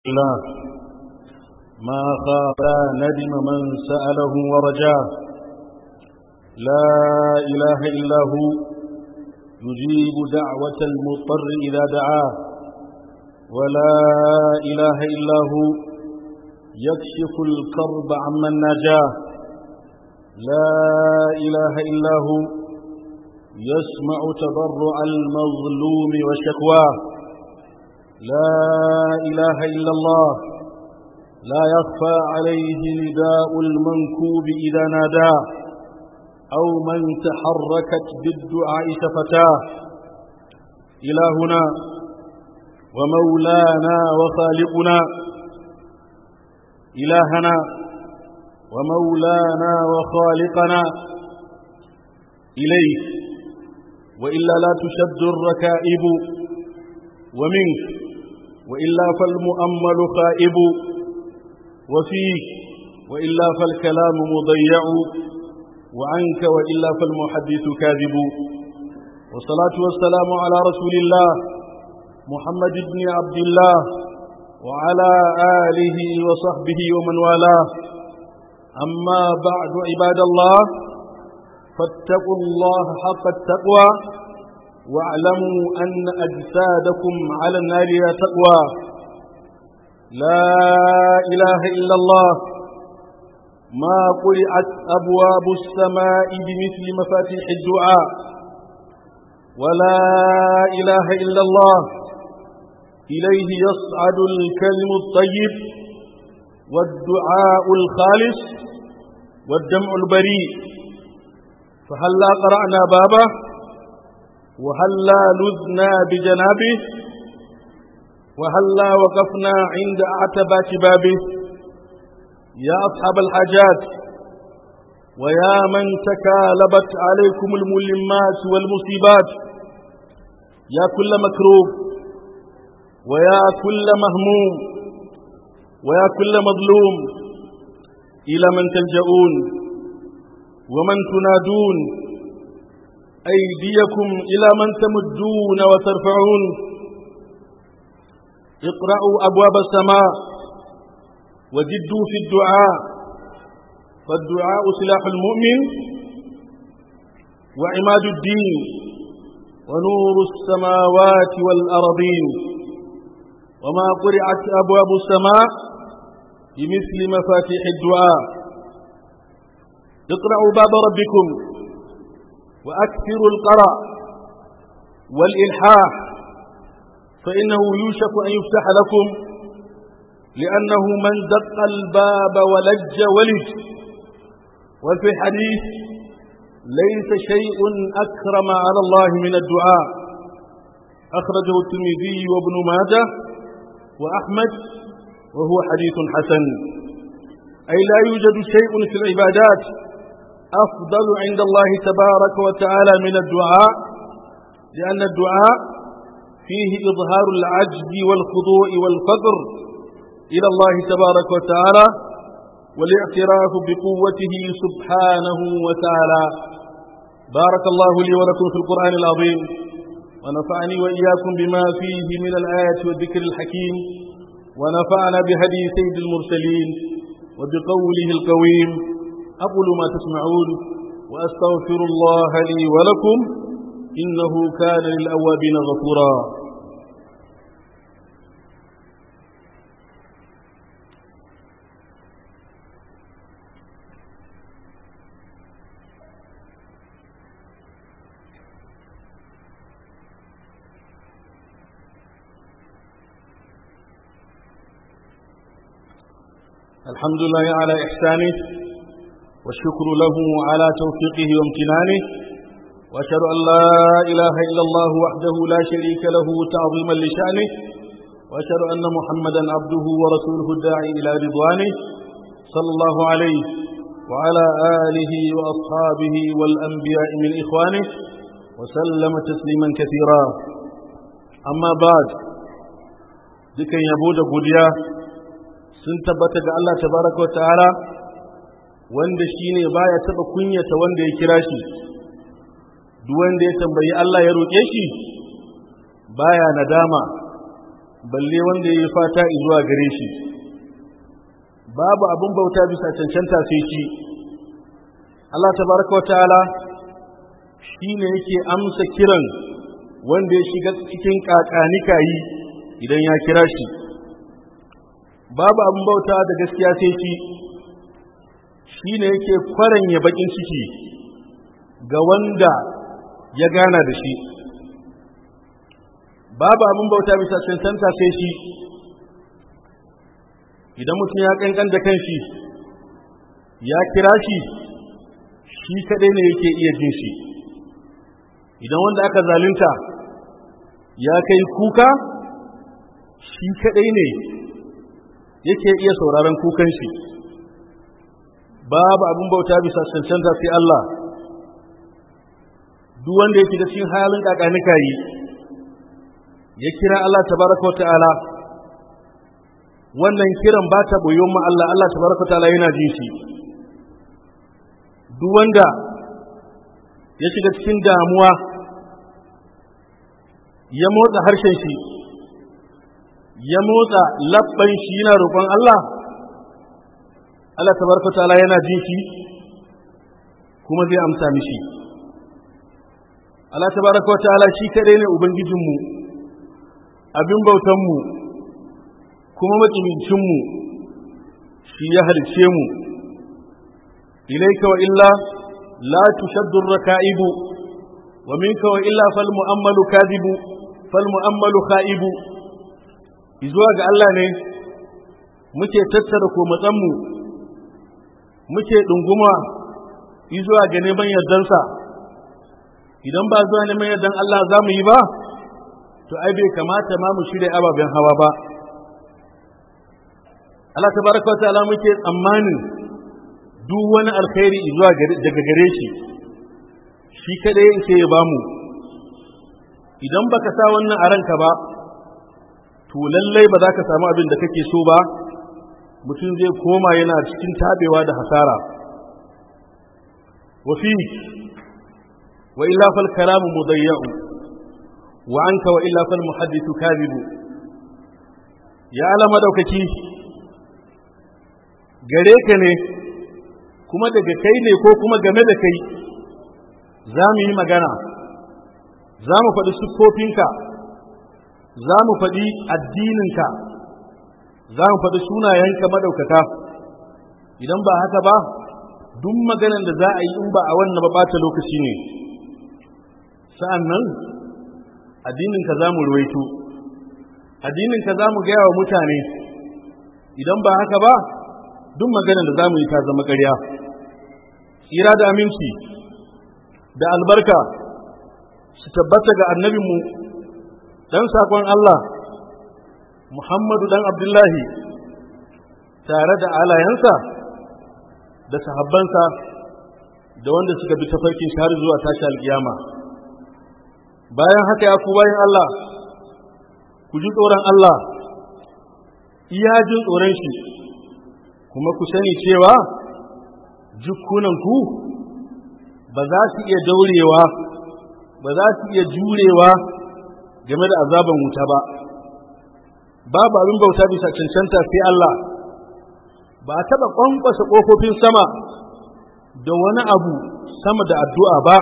الله ما خاف ندم من سأله ورجاه لا إله إلا هو يجيب دعوة المضطر إذا دعاه ولا إله إلا هو يكشف الكرب عمن نجاه لا إله إلا هو يسمع تضرع المظلوم وشكواه لا إله إلا الله لا يخفى عليه نداء المنكوب إذا ناداه أو من تحركت بالدعاء شفتاه إلهنا ومولانا وخالقنا إلهنا ومولانا وخالقنا إليك وإلا لا تشد الركائب ومنك وإلا فالمؤمل خائب وفيك وإلا فالكلام مضيع وعنك وإلا فالمحدث كاذب والصلاة والسلام على رسول الله محمد بن عبد الله وعلى آله وصحبه ومن والاه أما بعد عباد الله فاتقوا الله حق التقوى واعلموا أن أجسادكم على النار لا تقوى لا إله إلا الله ما قرعت أبواب السماء بمثل مفاتيح الدعاء ولا إله إلا الله إليه يصعد الكلم الطيب والدعاء الخالص والدمع البريء فهلا قرأنا بابه وهلا لذنا بجنابه وهلا وقفنا عند أعتبات بابه يا أصحاب الحاجات ويا من تكالبت عليكم الملمات والمصيبات يا كل مكروب ويا كل مهموم ويا كل مظلوم إلى من تلجؤون ومن تنادون أيديكم إلى من تمدون وترفعون اقرأوا أبواب السماء وجدوا في الدعاء فالدعاء سلاح المؤمن وعماد الدين ونور السماوات والأرضين وما قرعت أبواب السماء بمثل مفاتيح الدعاء اقرأوا باب ربكم وأكثروا القرأ والإلحاح فإنه يوشك أن يفتح لكم لأنه من دق الباب ولج ولج وفي الحديث ليس شيء أكرم على الله من الدعاء أخرجه الترمذي وابن ماجه وأحمد وهو حديث حسن أي لا يوجد شيء في العبادات أفضل عند الله تبارك وتعالى من الدعاء لأن الدعاء فيه إظهار العجز والخضوع والفقر إلى الله تبارك وتعالى والاعتراف بقوته سبحانه وتعالى بارك الله لي ولكم في القرآن العظيم ونفعني وإياكم بما فيه من الآيات والذكر الحكيم ونفعنا بهدي سيد المرسلين وبقوله القويم أقول ما تسمعون وأستغفر الله لي ولكم إنه كان للأوابين غفورا الحمد لله على إحسانه والشكر له على توفيقه وامتنانه وأشهد أن لا إله إلا الله وحده لا شريك له تعظيما لشأنه وأشهد أن محمدا عبده ورسوله الداعي إلى رضوانه صلى الله عليه وعلى آله وأصحابه والأنبياء من إخوانه وسلم تسليما كثيرا أما بعد ذكر يبود قديا sun tabbata ga Allah tabaraka wa ta'ala wanda shine baya taba kunyata wanda ya kira shi duk wanda ya tambayi Allah ya roƙe shi baya nadama balle wanda ya yi fata zuwa gare shi babu abin bauta bisa cancanta sai shi Allah tabaraka wa ta'ala shi ne yake amsa kiran wanda ya shiga cikin kakanikayi idan ya kira shi babu abin bauta da gaskiya sai shi shi ne yake kwaranya bakin ciki ga wanda ya gana da shi babu abin bauta bisa cancanta sai shi idan mutum ya kankan da kanshi ya kira shi shi kadai ne yake iya jin shi idan wanda aka zalunta ya kai kuka shi kadai ne yake iya sauraron kukan shi babu abin bauta bisa cancanta sai Allah duk wanda yake da cikin halin kakanika yi ya kira Allah tabaraka wa ta'ala wannan kiran ba ta boyon ma Allah Allah tabaraka wa ta'ala yana jin shi duk wanda ya shiga cikin damuwa ya motsa harshen shi ya motsa labban shi yana roƙon Allah Allah tabaraka wa ta'ala yana jin shi kuma zai amsa mishi Allah tabaraka wa ta'ala shi kadai ne ubangijinmu abin bautanmu kuma matsibincinmu shi ya halice mu ilaika wa illa la tushaddu raka'ibu wa minka wa illa fal mu'ammalu kadhibu fal mu'ammalu kha'ibu izuwa ga Allah ne muke tattara ko matsanmu muke dunguma izuwa ga neman yardansa idan ba zuwa neman yardan Allah za mu yi ba to ai bai kamata ma mu shirya ababen hawa ba Allah tabaraka wa ta'ala muke tsammanin duk wani alkhairi zuwa daga gare shi shi kadai sai ya bamu idan baka sa wannan a ranka ba to lallai ba za ka samu abin da kake so ba mutum zai koma yana cikin tabewa da hasara wa fi wa illa fal kalamu mudayya'u wa anka wa illa fal muhaddithu kadhibu ya alama daukaki gare ka ne kuma daga kai ne ko kuma game da kai za mu yi magana za mu faɗi siffofinka za mu faɗi addininka za mu faɗi sunayenka madaukaka idan ba haka ba duk maganan da za a yi in ba a wannan ba ɓata lokaci ne sa'an nan addininka za mu ruwaito addininka za mu gaya wa mutane idan ba haka ba duk maganar da za mu yi ta zama ƙarya tsira da aminci da albarka su tabbata ga annabinmu ɗan saƙon Allah Muhammadu ɗan Abdullahi tare da alayensa da sahabbansa da wanda suka bi tafarkin shahar zuwa tashi alƙiyama bayan haka ya ku bayan Allah ku ji tsoron Allah iya jin tsoron shi kuma ku sani cewa jikunanku ba za su iya daurewa ba za su iya jurewa game da azaban wuta ba babu abin bauta bisa cancanta sai Allah ba a taɓa ƙwanƙwasa ƙofofin sama da wani abu sama da addu'a ba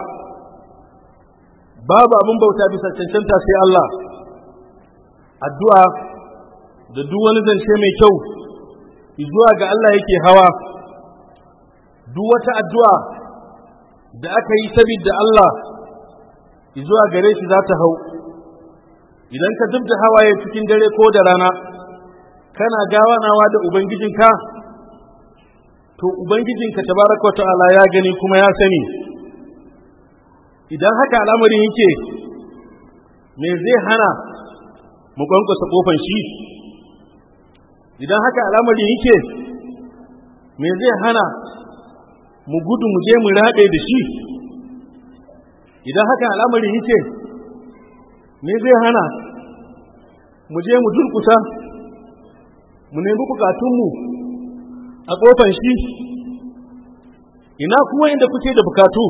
babu abin bauta bisa cancanta sai Allah addu'a da duk wani zance mai kyau zuwa ga Allah yake hawa duk wata addu'a da aka yi sabida Allah zuwa gare shi za ta hau idan ka zubda hawaye cikin dare ko da rana kana gawanawa da ubangijinka to ubangijinka tabaraka wa ta'ala ya gani kuma ya sani idan haka al'amarin yake me zai hana mu kwankwasa kofan shi idan haka al'amari yake me zai hana mu gudu mu je mu raɗe da shi idan haka al'amari yake me zai hana mu je mu durkusa mu nemi bukatunmu a ƙofan shi ina kuwa inda kuke da bukatu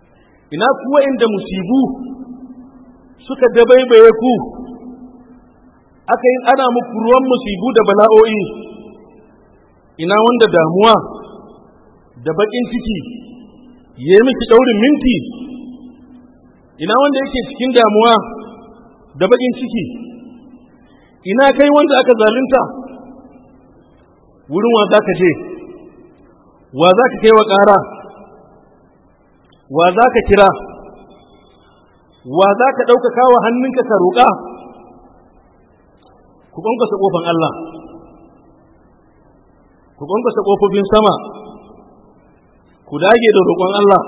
ina kuwa inda musibu suka dabaibaye ku aka yi ana muku ruwan musibu da bala'o'i ina wanda damuwa da baƙin ciki ya yi miki ɗaurin minti ina wanda yake cikin damuwa da baƙin ciki ina kai wanda aka zalunta wurin wa za ka je wa za ka kai wa ƙara wa za ka kira wa za ka ɗaukaka wa hannunka ka roƙa ku ƙwanƙwasa ƙofan Allah ku ƙwanƙwasa ƙofofin sama ku dage da roƙon Allah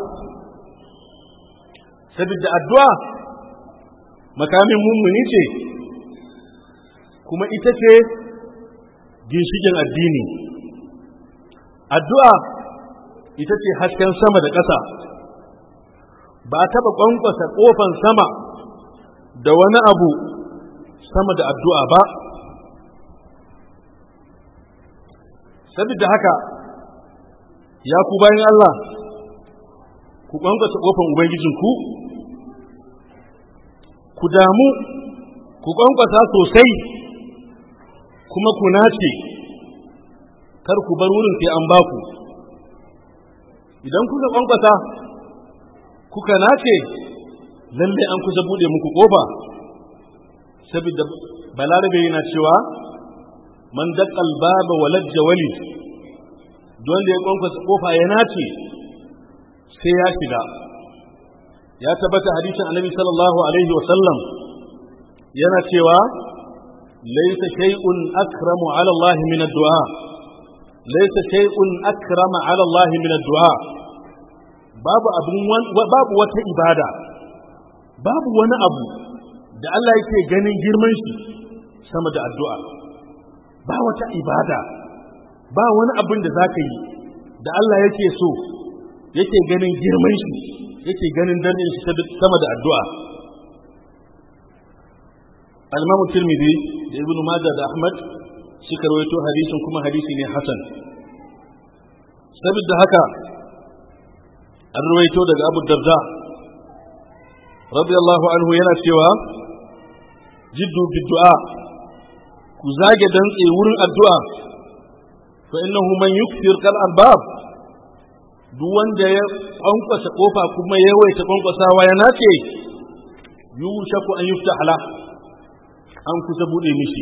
saboda addu'a makamin mummuni ce kuma ita ce ginshikin addini addu'a ita ce hasken sama da ƙasa ba a taɓa ƙwanƙwasa ƙofan sama da wani abu sama da addu'a ba saboda haka ya ku bayan Allah ku ƙwanƙwasa ƙofan Ubangijinku ku damu ku ƙwanƙwasa sosai kuma ku nace kar ku bar wurin sai an baku idan kuka ƙwanƙwasa kuka nace lalle an kusa buɗe muku ƙofa saboda balarabe yana cewa man daƙal baba walajja wali don da ya ƙwanƙwasa ƙofa ya nace sai ya shiga ya tabbata hadisin annabi sallallahu alaihi wa sallam yana cewa laysa shay'un akramu ala Allah min ad-du'a laysa shay'un akrama ala Allah min ad-du'a babu abun babu wata ibada babu wani abu da Allah yake ganin girman shi sama da addu'a ba wata ibada ba wani abin da zaka yi da Allah yake so yake ganin girman shi yake ganin dardin shi sama da addu'a al-Imam Tirmidhi da Ibn Majah da Ahmad suka rawaito hadisin kuma hadisi ne hasan saboda haka an rawaito daga Abu Darda radiyallahu anhu yana cewa jiddu biddu'a ku zage dantse wurin addu'a fa innahu man yukthir kal albab duk wanda ya kwankwasa kofa kuma ya yawaita kwankwasawa ya nace yushaku an yufta hala an kusa bude mishi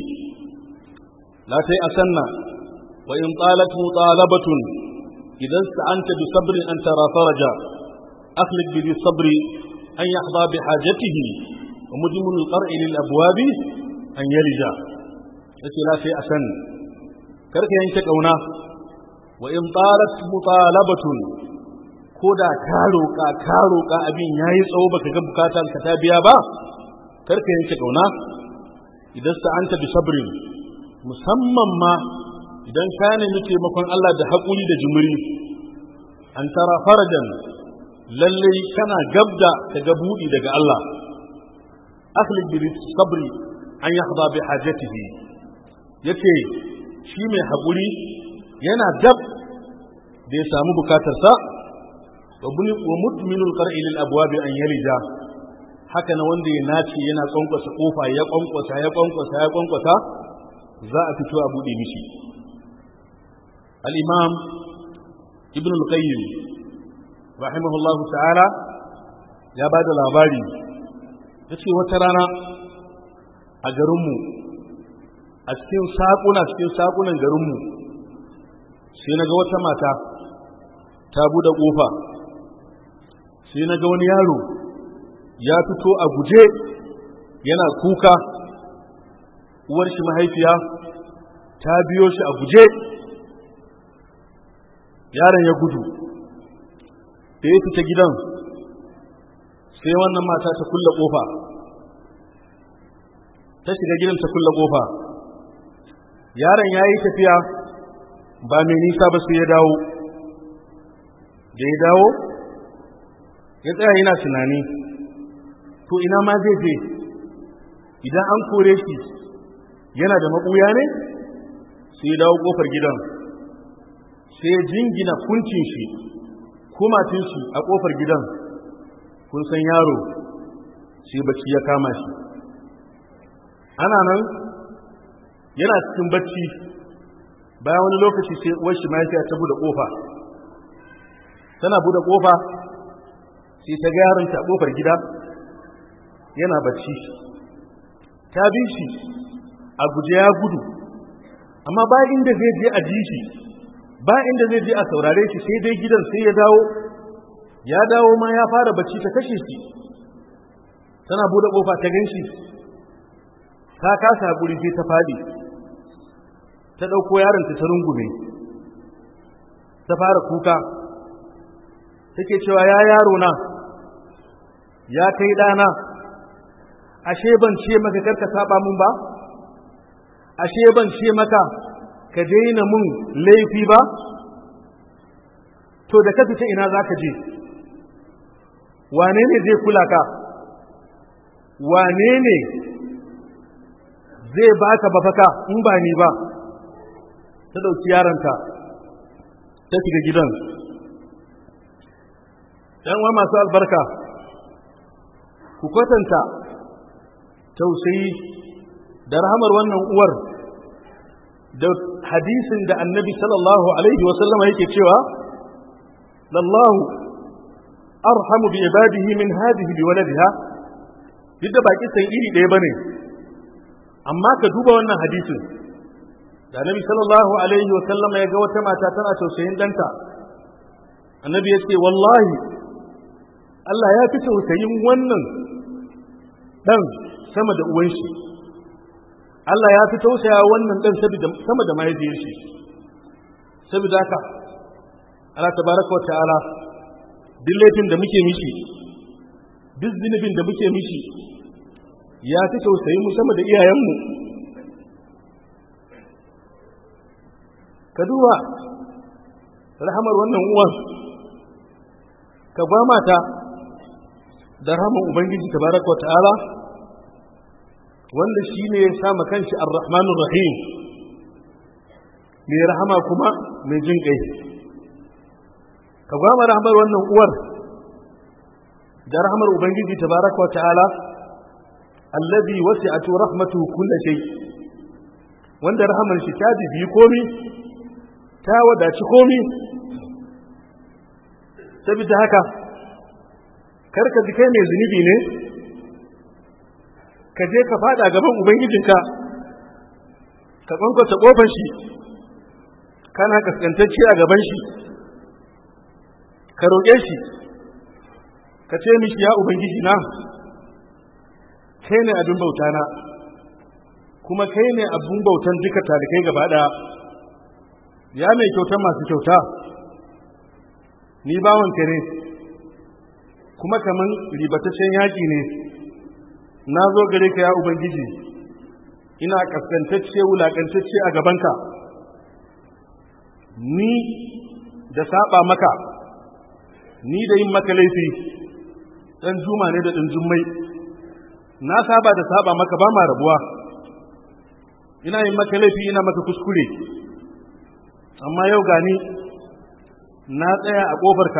la tai asanna wa in talat mutalabatun idan sa'anta bi sabrin an tara faraja akhlid bi sabri an yahdha bi hajatihi wa mujmun al-qar'i lil abwabi an yalija yace la tai asanna karka yanke kauna wa in talat mutalabatun ko da ka roƙa ka roƙa abin yayi tsawo baka ga bukatar ka ta biya ba kar ka yanke kauna idan anta bi sabrin musamman ma idan ka nemi taimakon Allah da haƙuri da jumuri an tara farajan lalle kana gabda ka ga buɗi daga Allah akhlid bi sabri an yahdha bi hajatihi yace shi mai haƙuri yana dab da ya samu bukatarsa wa mutminul qar'i lil abwabi an yalija haka na wanda ya nace yana kwankwasa kofa ya kwankwasa ya kwankwasa ya kwankwasa za a fito a bude mishi al-imam ibn al-qayyim rahimahullahu ta'ala ya bada labari yace wata rana a garinmu a cikin saƙuna cikin saƙunan garinmu sai na ga wata mata ta buɗe ƙofa sai na ga wani yaro ya fito a guje yana kuka uwar shi mahaifiya ta biyo shi a guje yaron ya gudu da ya fita gidan sai wannan mata ta kulle ƙofa ta shiga gidan ta kulle ƙofa yaron ya yi tafiya ba mai nisa ba sai ya dawo da ya dawo ya tsaya yana tunani to ina ma zai je idan an kore shi yana da maɓuya ne sai ya dawo ƙofar gidan sai ya jingina kuncin shi kumatin shi a ƙofar gidan kun san yaro sai bacci ya kama shi ana nan yana cikin bacci bayan wani lokaci sai uwar shi mahaifiya ta bude kofa tana bude kofa sai ta ga yaron ta kofar gida yana bacci ta bi shi a guje ya gudu amma ba inda zai je a ji shi ba inda zai je a saurare shi sai dai gidan sai ya dawo ya dawo ma ya fara bacci ta kashe shi tana bude kofa ta ganshi ta kasa hakuri sai ta fadi ta dauko yaron ta ta rungume ta fara kuka take cewa ya yaro na ya kai dana ashe ban ce maka karka saba mun ba ashe ban ce maka ka daina mun laifi ba to da ka fita ina zaka je wane ne zai kula ka wane ne zai baka bafaka in ba ni ba ta ɗauki yaronta ta shiga gidan ‘yan wa masu albarka ku kwatanta tausayi da rahamar wannan uwar da hadisin da annabi sallallahu alaihi wasallama yake cewa lallahu arhamu bi ibadihi min hadihi bi waladiha duk da baki san iri ɗaya bane amma ka duba wannan hadisin da annabi sallallahu alaihi wa sallam ya ga wata mata tana tausayin danta annabi ya ce wallahi Allah ya fi tausayin wannan dan sama da uwan shi Allah ya fi tausaya wannan dan sama da mahaifiyar shi saboda haka Allah tabaraka wa ta'ala duk laifin da muke mishi duk zunubin da muke mishi ya fi tausayi mu sama da iyayenmu ka duba rahamar wannan uwan ka ba mata da rahamar ubangiji tabaraka wa ta'ala wanda shi ne ya sama kanshi ar-rahmanur rahim mai rahama kuma mai jin kai ka gwama rahamar wannan uwar da rahamar ubangiji tabaraka wa ta'ala alladhi wasi'atu rahmatuhu kulli shay wanda rahamar shi ta bibi komi ta wadaci komi saboda haka karka ji kai mai zunubi ne ka je ka fada gaban ubangijinka ka kwankwata kofar shi kana kaskantacce a gaban shi ka roƙe shi ka ce mishi ya ubangiji na kai ne abin bauta na kuma kai ne abin bautan duka talikai gaba ɗaya ya mai kyautar masu kyauta ni bawanka ne kuma kaman ribataccen yaƙi ne na zo gare ka ya ubangiji ina kaskantacce wulaƙantacce a gabanka ni da saba maka ni da yin maka laifi ɗan juma ne da ɗan jummai na saba da saba maka ba ma rabuwa ina yin maka laifi ina maka kuskure amma yau gani na tsaya a ƙofarka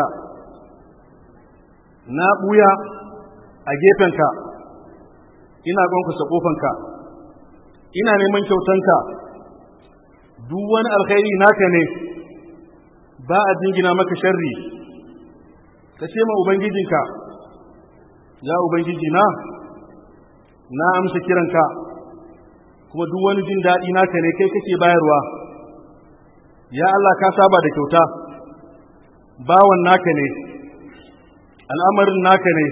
na ɓuya a gefenka ina ƙwankwasa ƙofanka ina neman kyautanka duk wani alkhairi naka ne ba a jingina maka sharri ka ce ma ubangijinka ya ubangiji na na amsa kiranka kuma duk wani jin daɗi naka ne kai kake bayarwa ya Allah ka saba da kyauta bawan naka ne al'amarin naka ne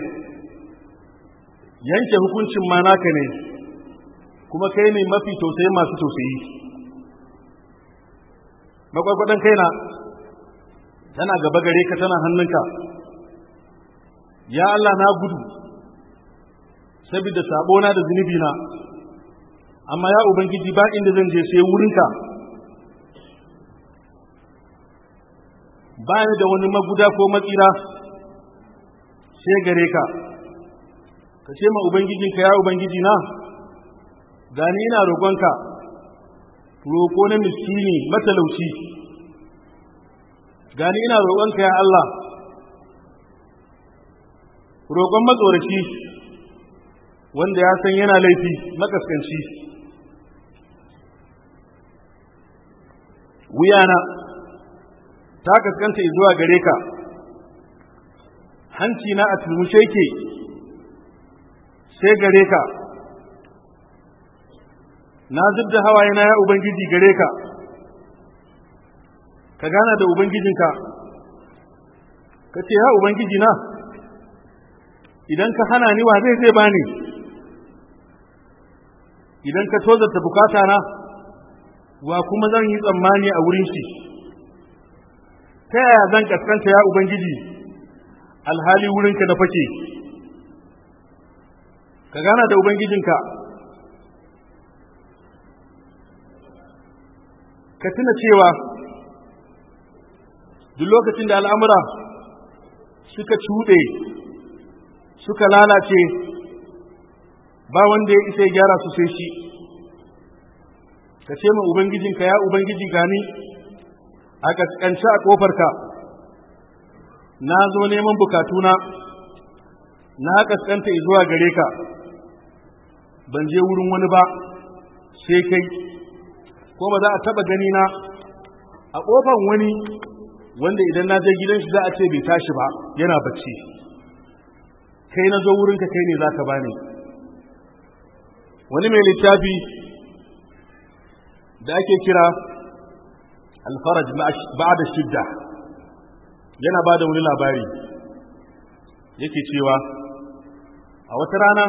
yanke hukuncin ma naka ne kuma kai ne mafi tausayi masu tausayi makwakwadan kaina tana gaba gare ka tana hannunka ya Allah na gudu saboda sabona da zunubina amma ya ubangiji ba inda zan je sai wurinka ba ni da wani maguda ko matsira sai gare ka ka ce ma ubangijinka ya ubangiji na gani ina roƙonka roƙo na miskini matalauci gani ina roƙonka ya Allah roƙon matsoraci wanda ya san yana laifi makaskanci wuyana ta kaskanta zuwa gare ka hanci na a turmushe ke sai gare ka na zub da hawaye na ya ubangiji gare ka ka gana da ubangijinka ka ce ya ubangiji na idan ka hana ni wa zai zai bani idan ka tozarta bukata na wa kuma zan yi tsammani a wurin shi ta yaya zan kaskanta ya ubangiji alhali wurinka na fake ka gana da ubangijinka ka tuna cewa duk lokacin da al'amura suka cuɗe suka lalace ba wanda ya isa ya gyara su sai shi ka ce ma ubangijinka ya ubangiji gani a kaskance a ƙofarka na zo neman bukatuna na kaskanta zuwa gare ka ban je wurin wani ba sai kai ko ba za a taba gani na a ƙofar wani wanda idan na je gidan shi za a ce bai tashi ba yana bacci kai na zo wurinka kai ne za ka bani wani mai littafi da ake kira alfaraj ba'da shidda yana ba da wani labari yake cewa a wata rana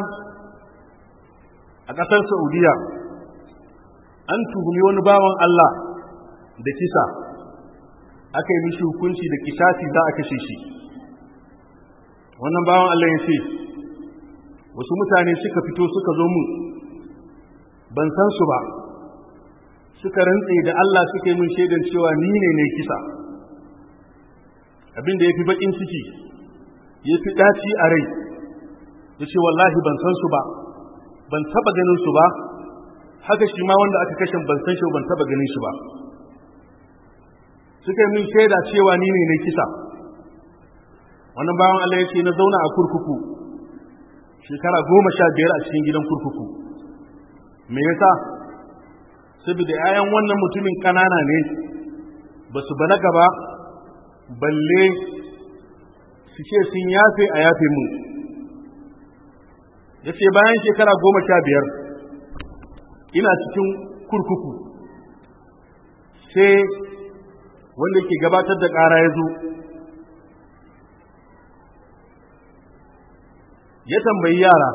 a ƙasar saudiya an tuhumi wani bawan Allah da kisa aka yi mishi hukunci da kisasi za a kashe shi wannan bawan Allah ya ce wasu mutane suka fito suka zo mu ban san su ba suka rantse da Allah suka yi min shaidan cewa ni ne ne kisa abin da ya fi baƙin ciki ya fi ɗaci a rai ya ce wallahi ban san su ba ban taɓa ganin su ba haka shi ma wanda aka kashe ban san shi ban taɓa ganin shi ba suka yi min shaida cewa ni ne ne kisa wannan bawan Allah ya ce na zauna a kurkuku shekara goma sha biyar a cikin gidan kurkuku me yasa saboda 'ya'yan wannan mutumin ƙanana ne ba su balaga ba balle su ce sun yafe a yafe mu ya ce bayan shekara goma sha biyar ina cikin kurkuku sai wanda ke gabatar da ƙara ya zo ya tambayi yara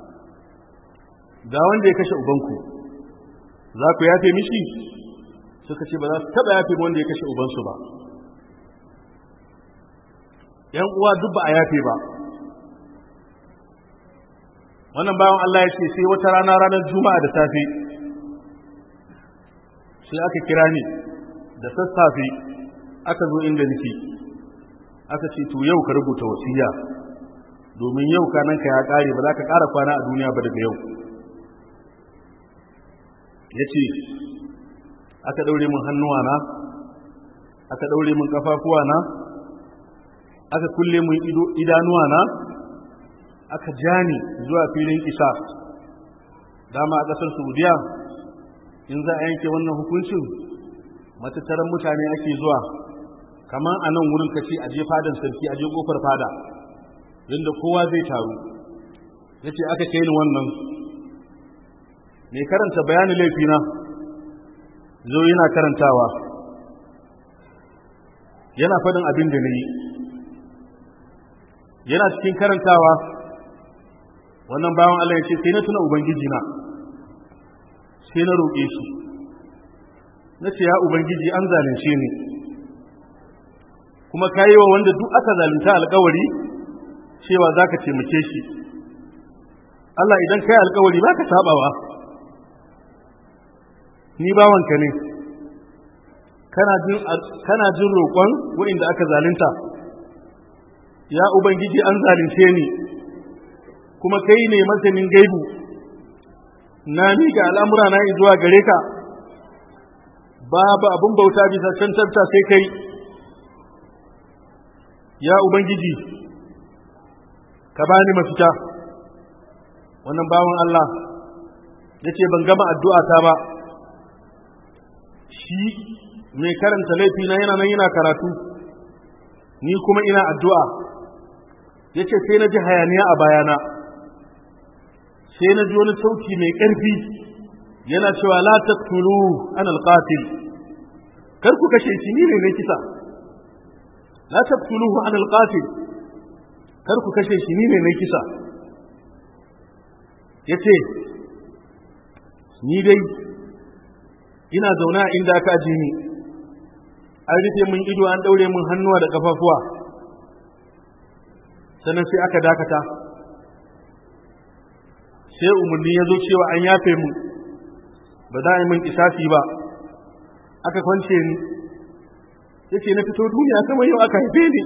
ga wanda ya kashe ubanku za ku yafe mishi suka ce ba za su taɓa yafe wanda ya kashe ubansu ba ‘yan uwa duk ba a yafe ba wannan bayan Allah ya ce sai wata rana ranar juma'a da safe sai aka kira ni da sassafe aka zo inda nake aka ce to yau ka rubuta wasiya domin yau kananka ya kare ba za ka ƙara kwana a duniya ba daga yau ya ce aka ɗaure min hannuwana aka ɗaure min ƙafafuwana aka kulle min idanuwana aka jani zuwa filin isa dama a ƙasar saudiya in za a yanke wannan hukuncin matattaran mutane ake zuwa kamar a nan wurin kace a je fadan sarki a je kofar fada inda kowa zai taru ya ce aka kai ni wannan mai karanta bayanin laifina zo yana karantawa yana faɗin abin da na yi yana cikin karantawa wannan bawan Allah ya ce sai na tuna Ubangiji na sai na roƙe shi na ce ya Ubangiji an zalunce ni kuma ka yi wa wanda duk aka zalunta alkawari cewa za ka taimake shi Allah idan ka yi alkawari ba ka sabawa ni bawanka ne kana jin roƙon wa'inda aka zalunta ya Ubangiji an zalunce ni kuma kai ne masanin gaibu na miƙa al'amura na zuwa gare ka babu abin bauta bisa cantarta sai kai ya Ubangiji ka bani mafita wannan bawan Allah ya ce ban gama addu'a ta ba shi mai karanta laifi na yana nan yana karatu ni kuma ina addu'a ya ce sai na ji hayaniya a bayana sai na ji wani sauti mai ƙarfi yana cewa la taqtulu an alqatil kar ku kashe shi ni ne na kisa la taqtuluhu an alqatil kar ku kashe shi ni ne na kisa yace ni dai ina zaune a inda aka aje ni an rufe mun ido an daure mun hannuwa da kafafuwa sannan sai aka dakata sai umarni ya zo cewa an yafe mu ba za a yi min kisasi ba aka kwance ni yace na fito duniya kamar yau aka haife ni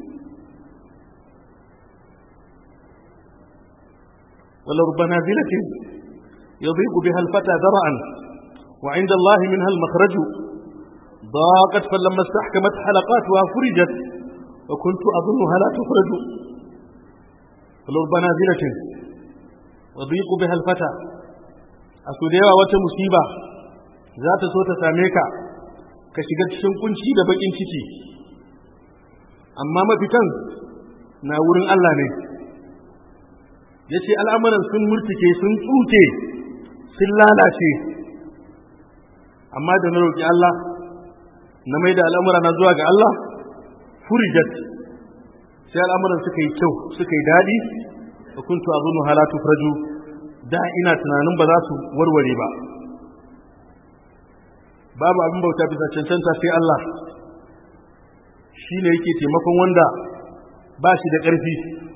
wala rubana zilatin yadhiqu biha alfata zar'an wa 'inda Allah minha almakhraj ضاقت فلما استحكمت حلقاتها فرجت وكنت أظنها لا تخرج ولربنا نازلة وضيق بها الفتى أسوديوا وتمصيبة ذات صوت ساميكا كشغت شنكنشي da bakin ciki amma mafitan na wurin Allah ne yace al'amuran sun murtike sun tsuke sun lalace amma da na roki Allah na mai da al'amura na zuwa ga Allah furijat sai al'amuran suka yi kyau suka yi daɗi da kuntu a zunu halatu farju da ina tunanin ba za su warware ba babu abin bauta bisa cancanta sai Allah shi ne yake taimakon wanda ba shi da ƙarfi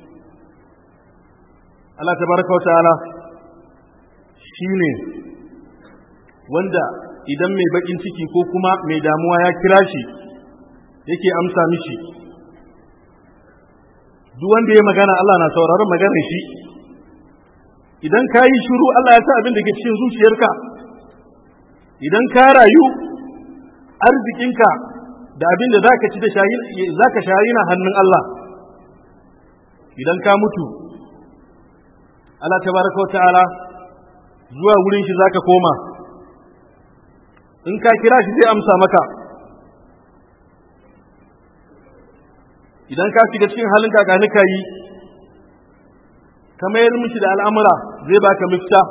Allah ta baraka wa ta'ala shi ne wanda idan mai bakin ciki ko kuma mai damuwa ya kira shi yake amsa mishi duk wanda ya magana Allah na sauraron maganar shi idan ka yi shiru Allah ya sa abin da ke cikin zuciyarka idan ka rayu arzikinka da abin da za ka ci da za ka shayi na hannun Allah idan ka mutu Allah ta baraka wa ta'ala zuwa wurin shi za ka koma in ka kira shi zai amsa maka idan ka shiga cikin halin kakanika yi ka mayar mishi da al'amura zai baka mafita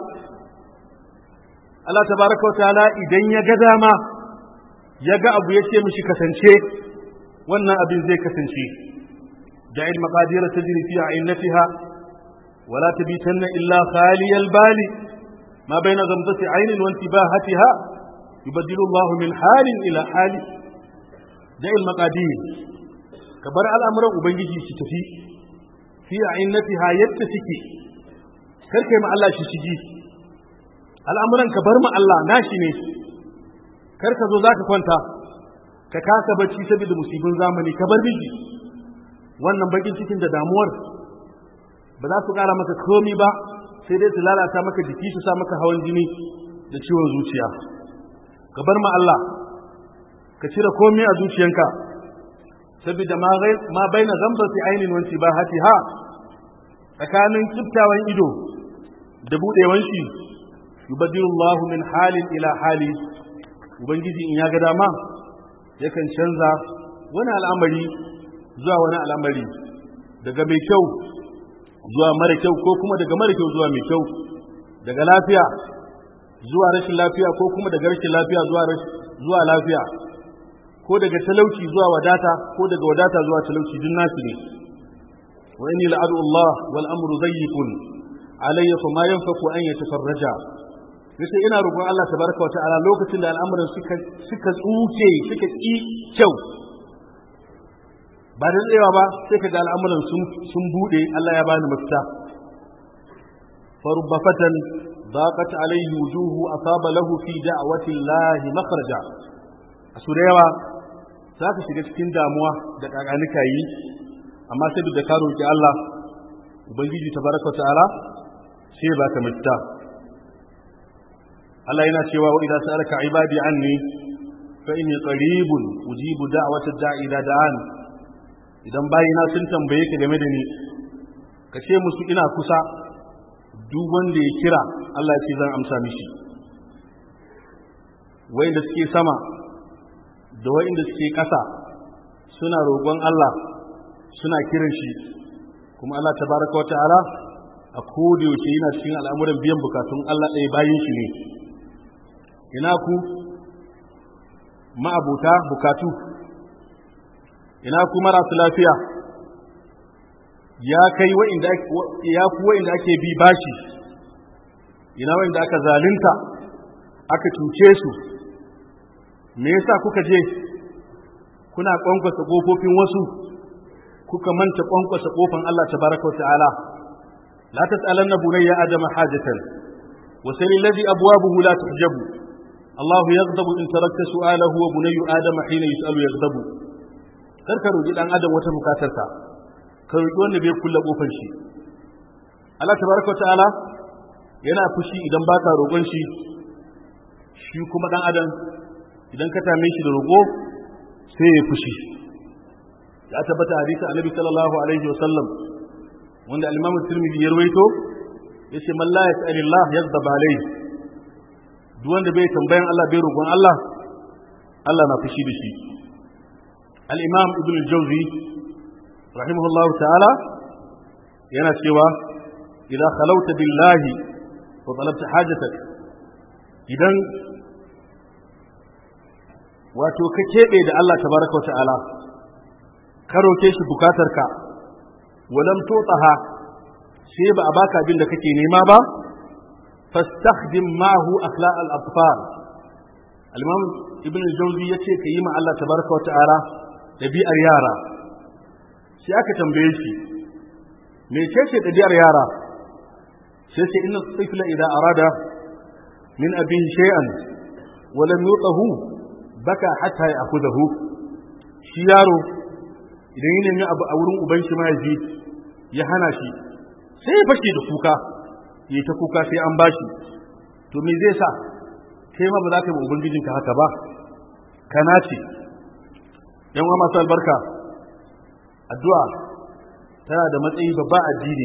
Allah tabaraka wa ta'ala idan ya ga dama ya ga abu ya ce mishi kasance wannan abin zai kasance da'il maqadir tajri fi ainiha wala tabitanna illa khaliyal bali ma baina ghamzati aynin wa intibahatiha yubaddilu Allahu min halin ila hali da'il maqadir ka bar al'amuran ubangiji su tafi fi ainiha yadda suke kar kai ma Allah shi shigi al'amuran ka bar ma Allah nashi ne kar ka zo zaka kwanta ka kasa bacci saboda musibin zamani ka bar miji wannan bakin cikin da damuwar ba za su kara maka komi ba sai dai su lalata maka jiki su sa maka hawan jini da ciwon zuciya ka bar ma Allah ka cire komai a zuciyanka saboda ma baina zambati ainin wanci ba hati ha tsakanin kiftawan ido da budewan shi yubadilullahu min halin ila hali ubangiji in ya ga dama yakan canza wani al'amari zuwa wani al'amari daga mai kyau zuwa mara kyau ko kuma daga mara kyau zuwa mai kyau daga lafiya zuwa rashin lafiya ko kuma daga rashin lafiya zuwa lafiya ko daga talauci zuwa wadata ko daga wadata zuwa talauci duk nasu ne wa inni la'adu Allah wal amru dayyikun alayya fa ma yanfaku an yatafarraja yace ina roƙon Allah tabaraka wa ta'ala lokacin da al'amuran suka suka tsuke suka ki kyau ba da tsayawa ba sai kaga al'amuran sun sun bude Allah ya bani mafita فرب فتى ضاقت عليه وجوه أصاب له في دعوة الله مخرجا أسوريوا za ka shiga cikin damuwa da kakanika yi amma sai duk da ka roƙi Allah ubangiji tabaraka ta'ala sai ba ka mafita Allah yana cewa wa idza sa'alaka ibadi anni fa inni qaribun ujibu da'watad da'i idza da'an idan bayina sun tambaye ka game da ni ka ce musu ina kusa duk wanda ya kira Allah ya ce zan amsa mishi wanda suke sama da wa'inda suke ƙasa suna roƙon Allah suna kiran shi kuma Allah tabaraka wa ta'ala a yaushe yana cikin al'amuran biyan bukatun Allah ɗaya bayan shi ne ina ku ma'abuta bukatu ina ku marasu lafiya ya kai wa'inda ya ku wa'inda ake bi bashi ina wa'inda aka zalunta aka cuce su me yasa kuka je kuna kwankwasa kofofin wasu kuka manta kwankwasa kofan Allah tabaraka wa ta'ala la tas'alanna bunayya adama hajatan wa sal alladhi abwabuhu la tuhjabu Allah yaghdabu in tarakta su'alahu wa bunayyu adama hina yus'alu yaghdabu kar ka roki dan adam wata bukatarsa ka roki wanda bai kulla kofar shi Allah tabaraka wa ta'ala yana fushi idan baka roƙon shi shi kuma dan adam idan ka tame shi da roƙo sai ya fushi ya tabbata hadisi annabi sallallahu alaihi wa sallam wanda al-imam tirmidhi ya rawaito yace man la yas'ali Allah yaghdab alayhi duk wanda bai tambayan Allah bai roƙon Allah Allah na fushi da shi al-imam ibn al-jawzi rahimahullahu ta'ala yana cewa idza khalawta billahi wa talabta hajatak idan wato ka keɓe da Allah tabaraka wa ta'ala ka roke shi bukatarka walam tutaha sai ba a baka abin da kake nema ba fastakhdim ma'ahu akhlaq al-atfal al-imam ibn al-jawzi yace ka yi ma Allah tabaraka wa ta'ala dabi'ar yara sai aka tambaye shi me ce ce dabi'ar yara sai ce inna tifla idza arada min abihi shay'an wa lam yutahu baka hatta ya akudahu shi yaro idan yi nemi abu a wurin uban shi mahaifi ya hana shi sai ya fashe da kuka yi ta kuka sai an bashi to me zai sa kai ma ba za ka yi ubangijinka haka ba kana ce yan uwa masu albarka addu'a tana da matsayi babba addini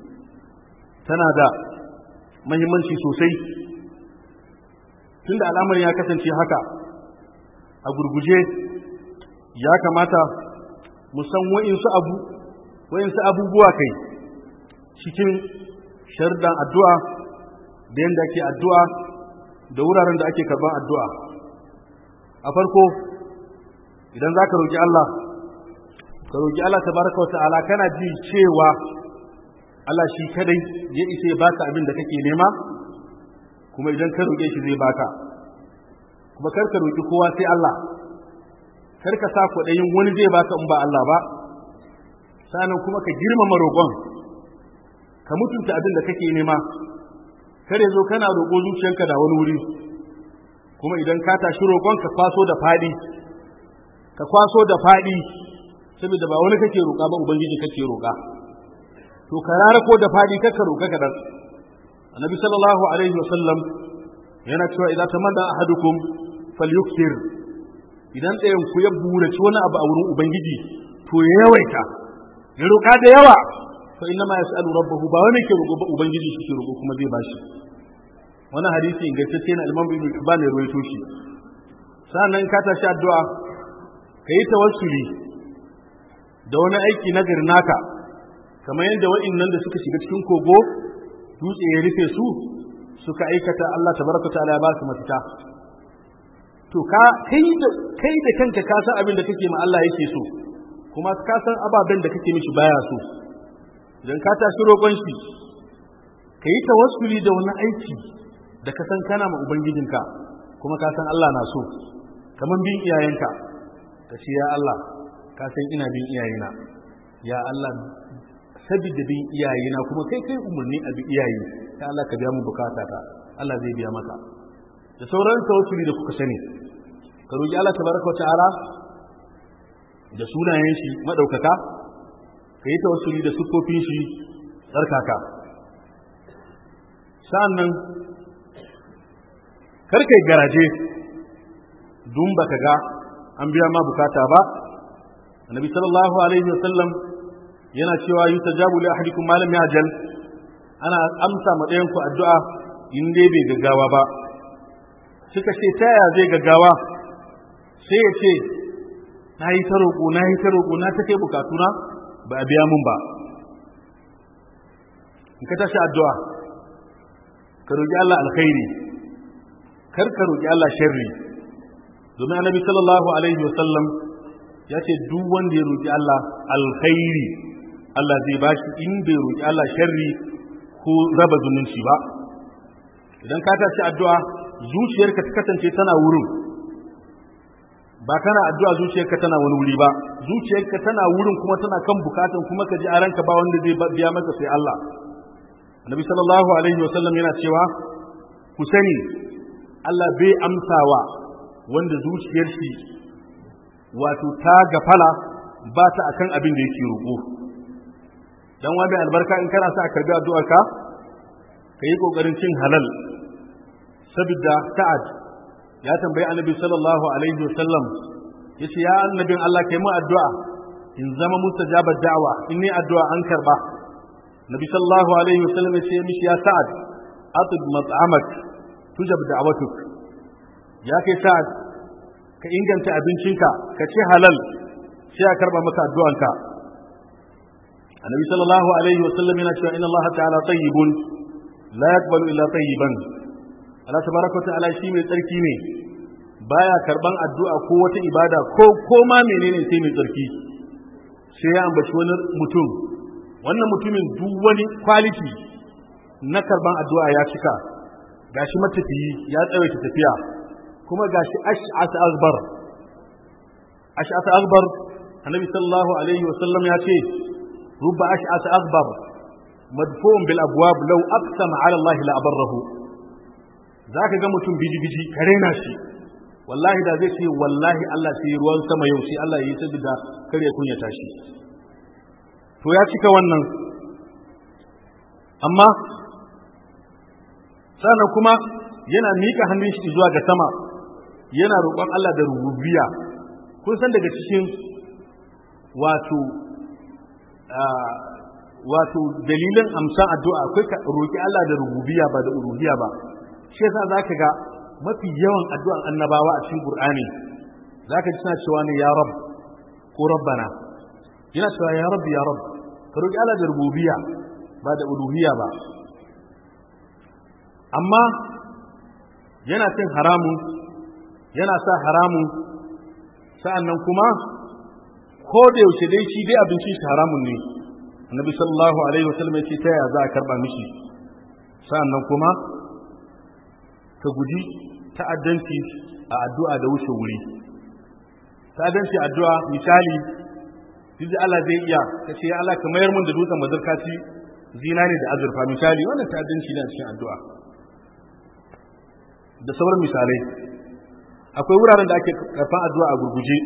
tana da mahimmanci sosai tunda al'amarin ya kasance haka a gurguje ya kamata mu san wa'insu abu wa'insu abubuwa kai cikin shardan addu'a da yadda ake addu'a da wuraren da ake karban addu'a a farko idan za ka roƙi Allah ka roƙi Allah tabaraka wa ta'ala kana ji cewa Allah shi kadai ya isa ya baka abin da kake nema kuma idan ka roƙe shi zai baka kuma kar ka roƙi kowa sai Allah kar ka sa kwaɗayin wani zai baka in ba Allah ba sanan kuma ka girmama roƙon ka mutunta abin da kake nema kar ya zo kana roƙo zuciyanka da wani wuri kuma idan ka tashi roƙon ka kwaso da faɗi ka kwaso da faɗi saboda ba wani kake roƙa ba ubangiji kake roƙa to ka rara ko da faɗi kaka roƙa kadan annabi sallallahu alaihi wasallam yana cewa idan tamanna ahadukum falyukthir idan ɗayan ku ya buraci wani abu a wurin ubangiji to ya yawaita ya roƙa da yawa fa inna ma yas'alu rabbahu ba wani ke roƙo ba ubangiji shi ke roƙo kuma zai bashi wannan hadisi ingantacce na Imam Ibn Hibban ya rawaito shi sannan ka tashi addu'a kai tawassuli da wani aiki na garin naka kamar yadda wa'annan da suka shiga cikin kogo dutse ya rufe su suka aikata Allah tabaraka ta'ala ya ba su mafita to ka kai da kai da kanka ka san abin da kake ma Allah yake so kuma ka san ababen da kake mishi baya so idan ka tashi roƙon shi ka yi tawassuli da wani aiki da ka san kana ma ubangijinka kuma ka san Allah na so kamar bin iyayenka ka ce ya Allah ka san ina bin iyayena ya Allah sabida bin iyayena kuma kai kai umarni a bi iyaye ya Allah ka biya mu bukata ta Allah zai biya maka da sauran tawassuli da kuka sani ka roki Allah tabaraka wa ta'ala da sunayen shi madaukaka ka yi tawassuli da siffofin shi tsarkaka sa'annan karkai garaje dun baka ga an biya ma bukata ba annabi sallallahu alaihi wasallam yana cewa yustajabu li ahadikum ma lam ya'jal ana amsa ma ɗayan ku addu'a in dai bai gaggawa ba suka ce ta yaya zai gaggawa sai ya ce na yi ta roƙo na yi ta roƙo na ta kai bukatuna ba a biya mun ba in ka tashi addu'a ka roƙi Allah alkhairi kar ka roƙi Allah sharri domin annabi sallallahu alaihi wa sallam ya ce duk wanda ya roƙi Allah alkhairi Allah zai bashi in bai roƙi Allah sharri ko raba zumunci ba idan ka tashi addu'a zuciyarka ta kasance tana wurin ba kana addu'a zuciyarka tana wani wuri ba zuciyarka tana wurin kuma tana kan bukatan kuma ka ji a ranka ba wanda zai biya maka sai Allah Annabi sallallahu alaihi wa sallam yana cewa ku sani Allah bai amsawa wanda zuciyar shi wato ta gafala ba ta akan abin da yake roƙo dan wa mai albarka in kana sa a karbi addu'arka ka yi kokarin cin halal saboda sa'ad ya tambayi annabi sallallahu alaihi wa sallam yace ya annabin Allah kai mu addu'a in zama mustajabar da'wa in ni addu'a an karba nabi sallallahu alaihi wa sallam yace mishi ya sa'ad atib mat'amak tujab da'watuk ya kai sa'ad ka inganta abincinka ka ci halal sai a karba maka addu'anka annabi sallallahu alaihi wa sallam yana cewa inna Allah ta'ala tayyibun la yaqbalu illa tayyiban Allah tabaraka ta'ala shi mai tsarki ne baya karban addu'a ko wata ibada ko ko ma menene sai mai tsarki sai ya ambaci wani mutum wannan mutumin duk wani quality na karban addu'a ya cika gashi matafiyi ya tsawaita tafiya kuma gashi ash'at akbar ash'at akbar annabi sallallahu alaihi wa sallam ya ce rubba ash'at akbar madfu'un bil abwab law aqsama ala Allah la abarrahu zaka ga mutum biji biji kare na shi wallahi da zai ce wallahi Allah sai ruwan sama yau sai Allah ya yi sabida kare kunyata shi to ya cika wannan amma sannan kuma yana miƙa hannun shi zuwa ga sama yana roƙon Allah da rububiya kun san daga cikin wato wato dalilin amsan addu'a akwai ka roƙi Allah da rububiya ba da uluhiyya ba shi yasa zaka ga mafi yawan addu'an annabawa a cikin Qur'ani zaka ji suna cewa ne ya rab ko rabbana yana cewa ya rabbi ya rab ka roƙi Allah da rububiya ba da uluhiyya ba amma yana cin haramun yana sa haramun sa'annan kuma ko da yaushe dai shi dai abincin shi haramun ne annabi sallallahu alaihi wasallam ya ce ta yaya za a karba mishi sa'annan kuma ka guji ta'addanci a addu'a da wuce wuri ta'addanci addu'a misali duk Allah zai iya ka ce ya Allah ka mayar mun da dutsen mazarkaci zinari da azurfa misali wannan ta'addanci ne a cikin addu'a da sauran misalai akwai wuraren da ake karfan addu'a a gurguje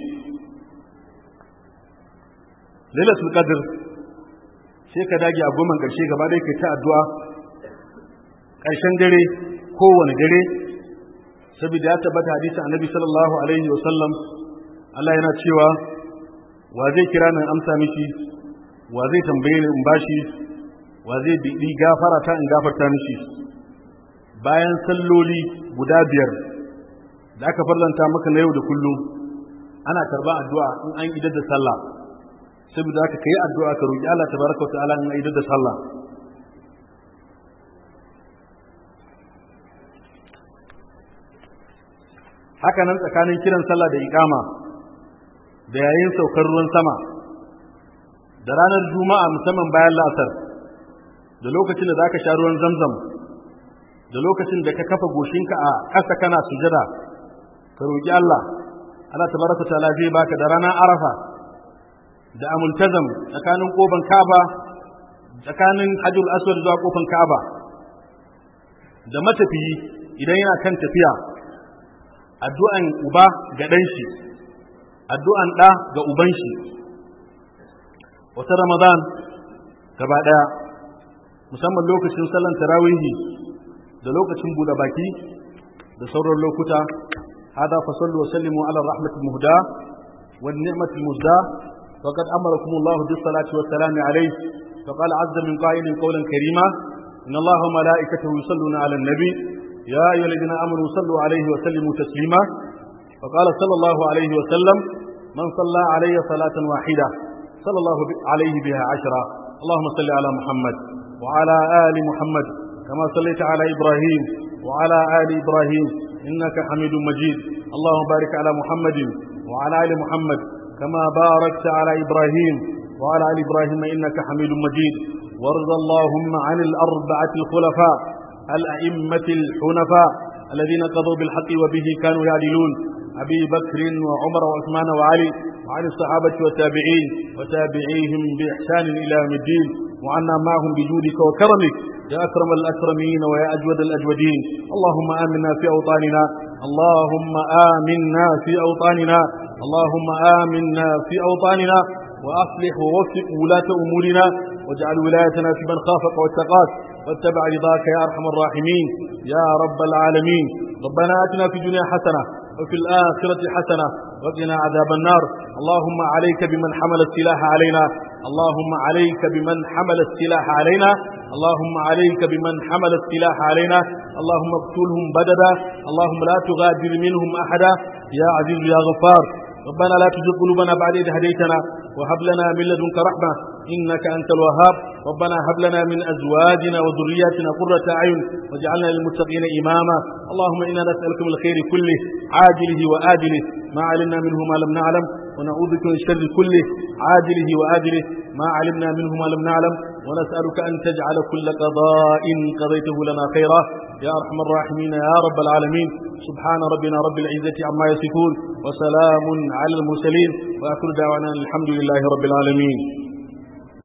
lailatul qadr sai ka dage a goma karshe gaba dai kai ta addu'a ƙarshen dare kowane dare saboda ya tabbata hadisin annabi sallallahu alaihi wa sallam Allah yana cewa wa zai kira nan amsa mishi wa zai tambaye ni in bashi wa zai bi gafara ta in gafarta mishi bayan salloli guda biyar da aka farlanta maka na yau da kullum ana karba addu'a in an idar da sallah saboda haka kai addu'a ka roki Allah tabaraka wa ta'ala in an idar da sallah haka nan tsakanin kiran sallah da iqama da yayin saukar ruwan sama da ranar juma'a musamman bayan la'asar da lokacin da zaka sha ruwan zamzam da lokacin da ka kafa goshinka a ƙasa kana sujada ka roƙi Allah Allah tabaraka ta'ala zai baka da ranar Arafa da amultazam tsakanin kofan Kaaba tsakanin Hajjul Aswad zuwa kofan Kaaba da matafiyi idan yana kan tafiya addu'an uba ga ɗan shi addu'an ɗa ga uban shi wata Ramadan gaba ɗaya musamman lokacin sallan tarawihi da lokacin buɗe baki da sauran lokuta hada fa sallu wa sallimu ala rahmatil muhda wan ni'matil muzda faqad amarakum Allah bis salati was salam alayhi فقال عز من قائل قولا كريما إن الله وملائكته يصلون على النبي يا أيها الذين آمنوا صلوا عليه وسلموا تسليما فقال صلى الله عليه وسلم من صلى علي صلاة واحدة صلى الله عليه بها عشرة اللهم صل على محمد وعلى آل محمد كما صليت على إبراهيم وعلى آل إبراهيم إنك حميد مجيد اللهم بارك على محمد وعلى آل محمد كما باركت على إبراهيم وعلى آل إبراهيم إنك حميد مجيد وارض اللهم عن الأربعة الخلفاء الأئمة الحنفاء الذين قضوا بالحق وبه كانوا يعدلون أبي بكر وعمر وعثمان وعلي وعن الصحابة والتابعين وتابعيهم بإحسان إلى يوم الدين وعنا معهم بجودك وكرمك يا أكرم الأكرمين ويا أجود الأجودين اللهم آمنا في أوطاننا اللهم آمنا في أوطاننا اللهم آمنا في أوطاننا وأصلح ووفق ولاة أمورنا واجعل ولايتنا في من خافك واتقاك واتبع رضاك يا أرحم الراحمين يا رب العالمين ربنا آتنا في الدنيا حسنة وفي الآخرة حسنة وقنا عذاب النار اللهم عليك بمن حمل السلاح علينا اللهم عليك بمن حمل السلاح علينا اللهم عليك بمن حمل السلاح علينا اللهم اقتلهم بددا اللهم لا تغادر منهم أحدا يا عزيز يا غفار ربنا لا تزغ قلوبنا بعد إذ هديتنا وهب لنا من لدنك رحمة إنك أنت الوهاب ربنا هب لنا من أزواجنا وذرياتنا قرة أعين واجعلنا للمتقين إماما اللهم إنا نسألك من الخير كله عاجله وآجله ما علمنا منه ما لم نعلم ونعوذ بك من الشر كله عاجله وآجله ما علمنا منه ما لم نعلم ونسألك أن تجعل كل قضاء قضيته لنا خيرا يا أرحم الراحمين يا رب العالمين سبحان ربنا رب العزة عما يصفون وسلام على المرسلين وآخر دعوانا الحمد لله رب العالمين